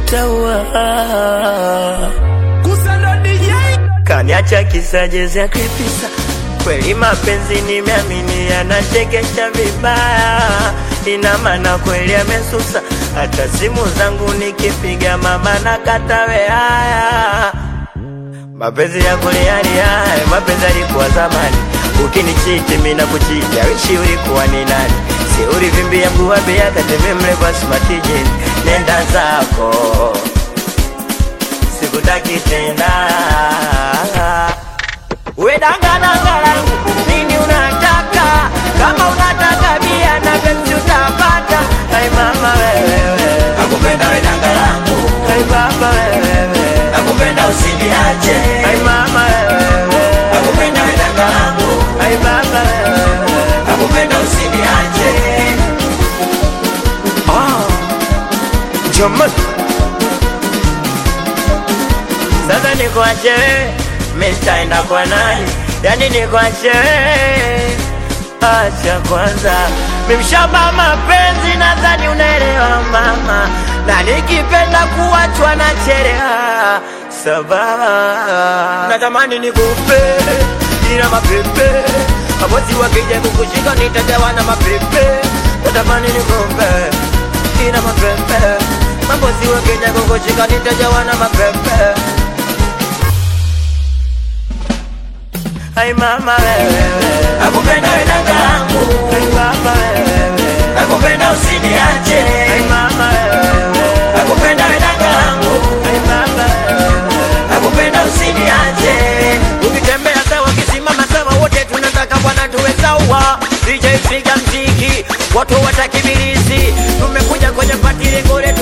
utaua. Kusando DJ Kaniacha kisa jezi ya kripisa, kweli mapenzi nimeamini yanachekesha vibaya, ina maana kweli amesusa, hata simu zangu nikipiga mama na katawe haya Mapenzi yako ni hali haya, mapenzi yalikuwa zamani. Ukinichiti mimi nakuchiti, awishi ulikuwa ni nani? Si ulivimbia mguu wa bia kateme mleva smatijini, nenda zako, sikutaki tena. We danga danga langu, nini unataka? Kama unataka bia na penzi utapata. Hai mama wewe, nakupenda we danga langu, hai baba wewe, nakupenda usiniache, hai mama wewe nakupenda we danga langu, Ay baba nakupenda usiniache. ah, Jaman Sasa nikuache wewe, mimi nitaenda kwa nani? Yani nikuache wewe, acha kwanza mimi mshamba mapenzi, nadhani unaelewa mama, na nikipenda kuachwa na chelewa sababu natamani nikupe ila mapepe mabosi wakija kukushika nitajawa na mapepe natamani nikupe ila mapepe mabosi wakija kukushika nitajawa na mapepe Ay mama wewe Nakupenda we danga langu, Ay baba wewe nakupenda usiniache, Ay mama wewe nakupenda we danga langu, Ay baba wewe nakupenda usiniache. Ukitembea sawa, ukisimama sawa, wote tunataka bwana tuwe sawa. DJ piga mziki, watu watakibirizi, tumekuja kwenye pati lengo letu